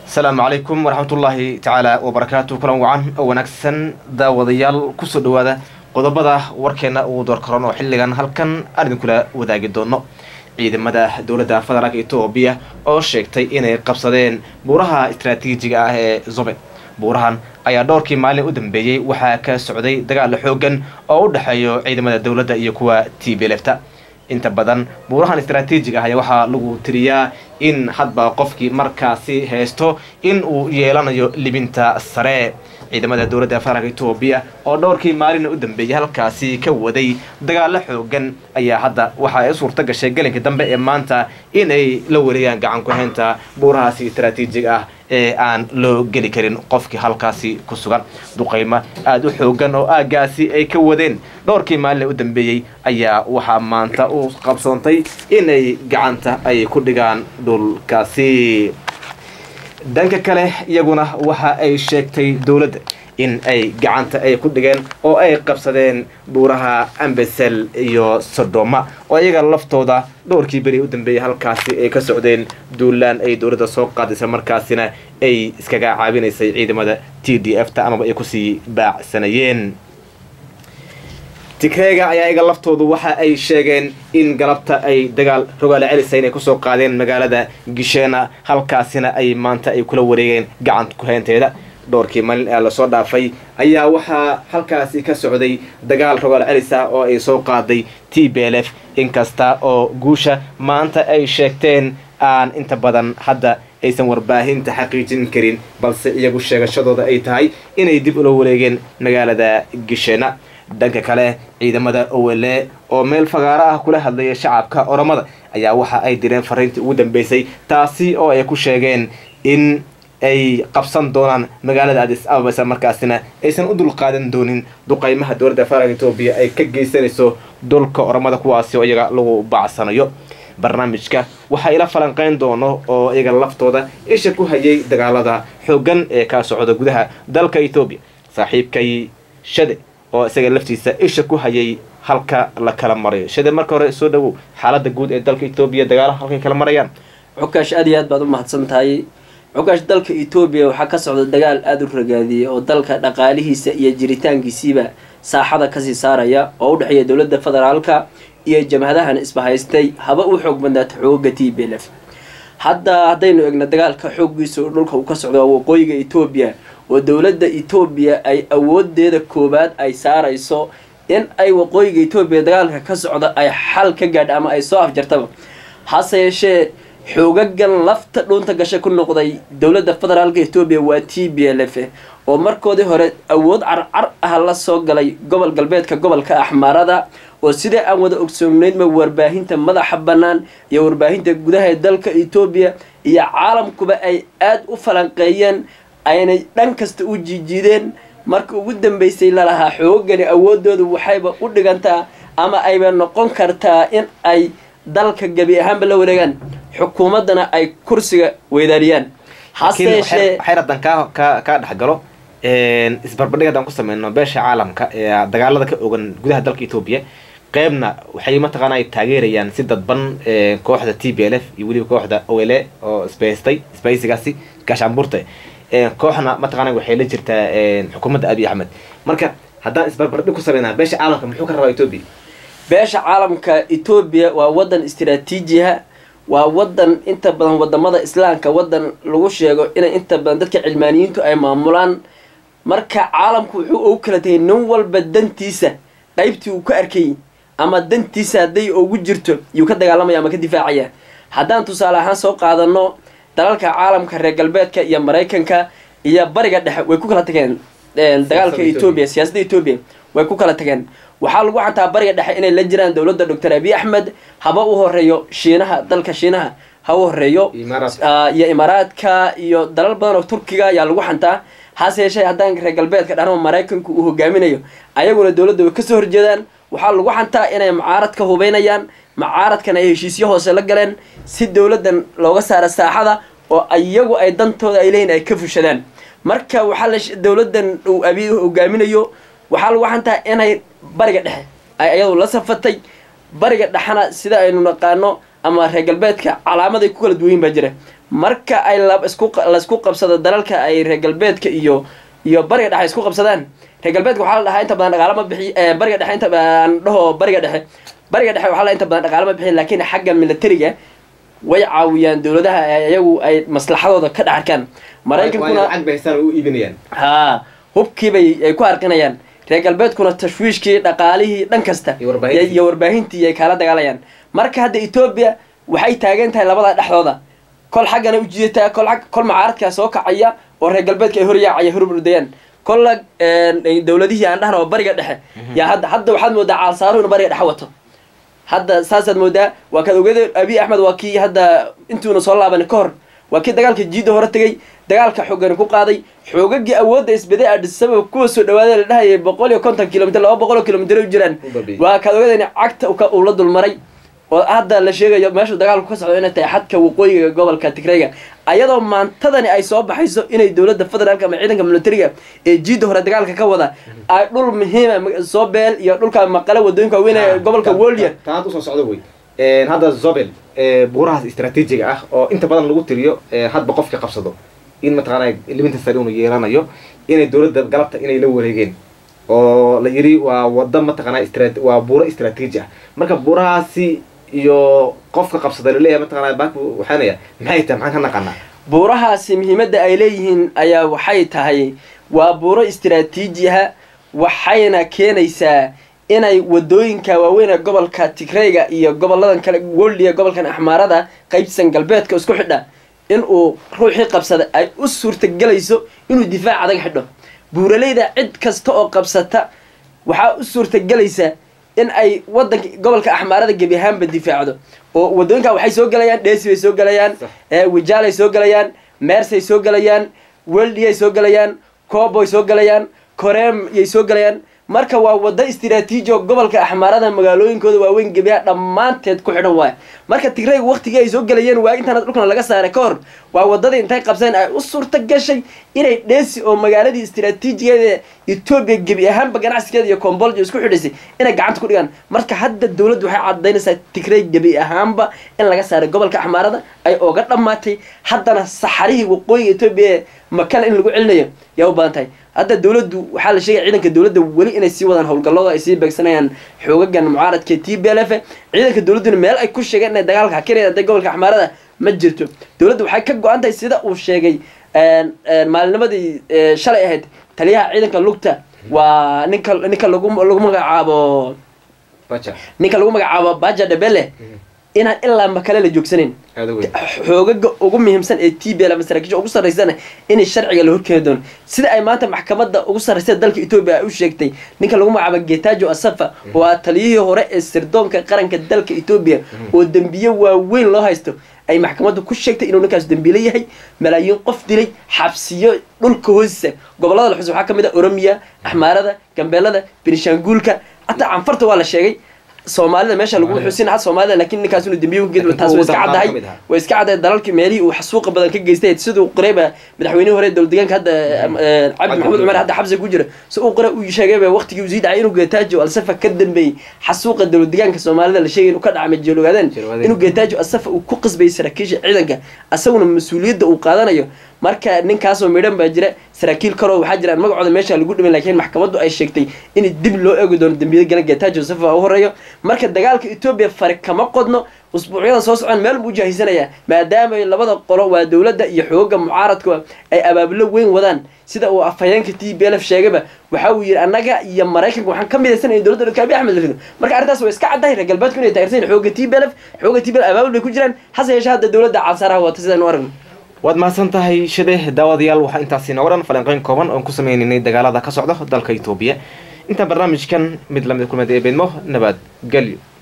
asalaamu calaykum waraxmatullaahi tacaala wabarakaatu kulan wacan oo wanaagsan daawadayaal kusoo dhawaada qodobada warkeena uu doorkaroon oo xilligan halkan aan idinkula wadaagi doono ciidamada dowladda federaalk etoobiya oo sheegtay inay qabsadeen buuraha istaraatiijiga ah ee zobe buurahan ayaa dhowrkii maalin u dambeeyey waxaa ka socday dagaal xoogan oo u dhexeeyo ciidamada dowladda iyo kuwa t b lefta inta badan buurahan istaraatiijiga ah ayaa waxaa lagu tiriyaa in hadba qofkii markaasi haysto in uu yeelanayo libinta sare ciidamada dowladda federaalk etoobiya oo dhowrkii maalina u dambeeyay halkaasi ka waday dagaalo xoogan ayaa hadda waxa ay u suurta gashay gelinka dambe ee maanta inay la wareegaan gacan ku-haynta buurahaasi istaraatiijiga ah ee aan loo geli karin qofkii halkaasi ku sugan duqaymo aada u xoogan oo aagaasi ay ka wadeen dhowrkii maalina u dambeeyey ayaa waxaa maanta u qabsoontay inay gacanta ay ku dhigaan dhulkaasi dhanka kale iyaguna waxa ay sheegtay dowladda in ay gacanta ay ku dhigeen oo ay qabsadeen buuraha ambesel iyo sodoma oo iyaga laftooda dhowrkii beri u dambeeyay halkaasi ay ka socdeen duulaan ay dowladda soo qaadaysa markaasina ay iskaga caabinaysay ciidamada t d f ta amaba ay kusii baacsanayeen tigreega ayaa iyaga laftoodu waxa ay sheegeen in galabta ay dagaal rogaale celisa inay kusoo qaadeen magaalada gisheena halkaasina ay maanta ay kula wareegeen gacanta ku-haynteeda dhowrkii maalin ee lasoo dhaafay ayaa waxaa halkaasi ka socday dagaal rogaal celis ah oo ay soo qaaday t b l f inkasta oo guusha maanta ay sheegteen aan inta badan hadda aysan warbaahinta xaqiijin karin balse iyagu sheegashadooda ay tahay inay dib ula wareegeen magaalada gisheena dhanka kale ciidamada owele oo meel fagaaro ah kula hadlaya shacabka oromada ayaa waxa ay direen fariintii ugu dambeysay taasi oo ay ku sheegeen in ay qabsan doonaan magaalada adis ababa isla markaasina aysan u dulqaadan doonin duqaymaha dowladda federaalk etoobiya ay ka geysanayso dhulka oromada kuwaasi oo iyaga lagu bacsanayo barnaamijka waxaa ila falanqeyn doono oo iyaga laftooda isha ku hayay dagaalada xoogan ee ka socda gudaha dalka etoobiya saaxiibkay shade oo isaga laftiisa isha ku hayay halka la kala marayo shade marka hore soo dhawow xaalada guud ee dalka etoobiya dagaalaha halkay kala marayaan cukaash aad iyo aad baad u mahadsan tahay cukaash dalka etoobiya waxaa ka socda dagaal aada u ragaadiyay oo dalka dhaqaalihiisa iyo jiritaankiisiiba saaxada kasii saaraya oo u dhexeeya dowladda federaalka iyo jamhadahan isbahaystay haba u xoog badnaata xooga t b l f hadda haddaynu egno dagaalka xooggiisa dhulka uu ka socdo waa waqooyiga etoobiya oo dowladda etoobiya ay awoodeeda koowaad ay saarayso in ay waqooyiga etoobiya dagaalka ka socda ay xal ka gaadha ama ay soo afjartaba hase yeeshee xoogagan lafta dhuunta gasha ku noqday dowladda federaalka etoobiya waa t b l f oo markoodii hore awood carcar ah la soo galay gobol galbeedka gobolka axmaarada oo sidai aan wada ogsooneydma warbaahinta madaxa bannaan iyo warbaahinta gudaha ee dalka etoobiya iyo caalamkuba ay aada u falanqeeyeen aynay dhan kasta u jiijiideen marka ugu dambeysay lalahaa xoogani awoodoodu waxayba u dhigantaa ama ayba noqon kartaa in ay dalka gebi ahaanba la wareegaan xukuumaddana ay kursiga weydaariyaan hase yeeshee xayradan kaa ka kaa dhexgalo isbarbardhig haddaan ku sameyno beesha caalamka ee dagaalada ka ogan gudaha dalka etoobiya qeybna waxay mataqaana ay taageerayaan si dadban kooxda t b l f iyo weliba kooxda ole oo isbaystay isbaysigaasi gaashaanbuurta kooxna mataqaana waxay la jirtaa xukuumadda abiy axmed marka haddaan isbarbardhig ku sameynaa beesha caalamka muxuu ka rabaa etoobiya beesha caalamka etoobiya waa wadan istiraatiijiha waa wadan inta badan wadamada islaamka wadan lagu sheego inay inta badan dadka cilmaaniyiintu ay maamulaan marka caalamku wuxuu ugu kala tagay nin walba dantiisa qaybtii uu ka arkay ama dantiisa hadday ugu jirto yuu ka dagaalamaya ama ka difaacaya haddaan tusaale ahaan soo qaadano dalalka caalamka reer galbeedka iyo maraykanka iyo bariga dhexe way ku kala tageen dagaalka etoobiya siyaasadda etoobiya way ku kala tageen waxaa lagu xantaa bariga dhexe inay la jiraan dowladda doctor abiy axmed haba u horeeyo shiinaha dalka shiinaha ha u horeeyo iyo imaaraadka iyo dalal badan oo turkiga ayaa lagu xantaa hase yeeshee haddaan reer galbeedka dhanama maraykanku uu hogaaminayo ayaguna dowladda way kasoo horjeedaan waxaa lagu xantaa inay mucaaradka hubeynayaan mucaaradkan ay heshiisyo hoose la galeen si dowladdan looga saara saaxada oo iyagu ay dantooda ay leeyihin ay ka fushadaan marka waxaa la dowladdan uu abiy hogaaminayo waxaa lagu xantaa inay bariga dhexe ay ayadu la safatay bariga dhexena sida aynu naqaano ama reer galbeedka calaamaday ku kala duwayin baa jira marka ay isku laisku qabsado dalalka ay reer galbeedka iyo iyo bariga dhexe isku qabsadaan reer galbeedka waxaa la dhahaa inta badan dhaqaalo ma bixi bariga dhexe inta aan dhaho bariga dhexe bariga dhexe waxaa la inta badan dhaqaalo ma bixin laakiin xagga militariga way caawiyaan dowladaha iyagu ay maslaxadooda ka dhex arkaan maraykankuna ha hubkiibay ay ku arqinayaan reer galbeedkuna tashwiishkii dhaqaalihii dhan kasta iyo warbaahintii ay kaala dagaalayaan marka hadda etoobiya waxay taagan tahay labada dhexdooda kol xaggana ujiidataa kol kol macaaradkaa soo kacaya oo reer galbeedka ay horyaacaya hormurdayaan kolla dowladihii aan dhahna oo bariga dhexe yaa hadda hadda waxaad moodaa caalsaaruhu inu bariga dhexe wato hadda saasaad moodaa waa kaad ogeeda abiy axmed waa kii hadda intuuna soo laaban ka hor waa kii dagaalka jiidda hore tegay dagaalka xoogani ku qaaday xoogagii awoodda isbaday adhisababa kuwa soo dhawaada la dhahayay boqol iyo konton kilomitr laba boqol oo kilomitr u jiraan waa kaad ogeeda in cagta uu la dulmaray oo hadda la sheegayo meeshuu dagaalku ka socdo inay tahay xadka waqooyiga gobolka tigrayga ayadoo maantadani ay soo baxayso inay dowladda federaalka ama ciidanka militariga ee jiidda hore dagaalka ka wada ay dhul muhiima soobeel iyo dhulka maqale wadooyinka waaweyn ee gobolka wolya taad usoo socdo wey hadda zobel buurahaas istraatiijiga ah oo inta badan lagu tiriyo hadba qofka qabsado in mataqaana liminta sare unu yeelanayo inay dowladda galabta inay la wareegeen oo la yiri waa wada mataqaana waa buuro istraatiiji ah marka buurahaasi iyo qofka qabsada laleeyahay mataqana baku waxaanaya maxay tahay maxaan ka naqanaa buurahaasi muhiimadda ay leeyihiin ayaa waxay tahay waa buuro istraatiiji ah waxayna keenaysaa inay wadooyinka waaweyn ee gobolka tigrayga iyo goboladan kale woldiya gobolkan axmaarada qaybsan galbeedka isku xidha in uu ruuxii qabsada ay u suurtagelayso inuu difaac adag xidho buuraleyda cid kasta oo qabsata waxaa u suurtagelaysa in ay wadanka gobolka axmaarada gebi ahaanba difaacdo oo wadooyinka waxay soo gelayaan dheesi bay soo gelayaan wijaalay soo gelayaan meersay soo gelayaan weldiyay soo gelayaan cooboy soo gelayaan koreem yay soo gelayaan marka waa wado istraatiiji oo gobolka axmaarada magaalooyinkooda waaweyn gebiyaha dhammaanteed ku xidhan waaya marka tigrayga waktigii ay soo gelayeen waa intaana dhulkana laga saaray ka hor waa wadadii intay qabseen ay u suurta gashay inay dheesi oo magaaladii istraatiijigeeda etoobiya gebi ahaanba ganacsigeeda iyo combolja isku xidhaysay inay gacanta ku dhigaan marka hadda dowladdu waxay cadaynaysaa tigray gebi ahaanba in laga saaray gobolka axmaarada ay oga dhammaatay haddana saxarihii waqooyiga etoobiya ee makala in lagu celinayo yaa u badan tahay hadda dowladdu waxaa la sheegaya ciidanka dowladda weli inay sii wadaan howlgallada ay sii beegsanayaan xoogagan mucaaradka t b l f ciidanka dowladduna meel ay ku sheegeen inay dagaalka hakinaya hadday gobolka axmaarada ma jirto dowladda waxay ka go-an tahay sida uu sheegay maalinimadii shalay ahayd taliyaha ciidanka lugta waa ninka ninka lagu lagu magacaabo ninka lagu magacaabo baja dhabele inaan ilaa makale la joogsanayn xoogaga ugu muhiimsan ee t b l ama saraakiisha ugu sarraysana inay sharciga la horkeeni doono sida ay maanta maxkamadda ugu sarraysa dalka etoobiya ay u sheegtay ninka lagu magacaabo getajo asafa oo ah taliyihii hore ee sirdoonka qaranka dalka etoobiya oo dembiye waaweyn loo haysto ay maxkamaddu ku sheegtay inuu ninkaas dembiile yahay malaayiin qof dilay xabsiyo dhulka hoostiisa gobollada la xus waxaa ka mid ah oromiya axmaarada gambeelada benishaanguulka hataa canfarta waa la sheegay soomaalida meesha lagu xusin had soomaalida laakiin ninkaas inuu dembiye ku geed taas way iska caddahay way iska caddahay dalalkii meelihii uu xasuuqa badan ka geystay siduu qoreyba madaxweynihii hore dowlad deegaanka hadda cabdi maxamed cumar hadda xabsiga ku jira si uu qore uu sheegayba waqtigii uu sii dhacay inuu geetaajo alsafa ka dambeeyey xasuuqa dowlad deegaanka soomaalida la sheegay inuu ka dhacay majeelo ogaadeen inuu geetaajo alsafa uu ku qasbayay saraakiisha ciidanka asaguna mas-uuliyadda uu qaadanayo marka ninkaasoo midhan baa jira saraakiil kaloo waxaa jiraan magacooda meesha lagu dhiman laakiin maxkamaddu ay sheegtay in dib loo eegi doono dembiyada gala geetaajo safa u horeeyo marka dagaalka etoobiya fari kama qodno usbuucyadan soo socon meel buu jaahisanayaa maadaama labada qolo waa dowladda iyo xooga mucaaradka ay abaabulo weyn wadaan sida uu afhayeenka t b l f sheegayba waxa uu yidhi annaga iyo maraykanka waxaan ka midaysan in dowladda dhulka abiy axmed la rido marka arrintaas waa iska caddahay reer galbeedku inay taageersan xooga t b l f xooga t b l abaabul bay ku jiraan hase yeeshee hadda dowladda caalsaaraha wata sidaan u aragno waad mahadsan tahay shide daawadayaal waxaa intaasi nooga dhan falanqeyn kooban oon ku sameynaynay dagaalada ka socda dalka etoobiya intaan barnaamijkan mid lamid kulmeed ee beedmo nabad gelyo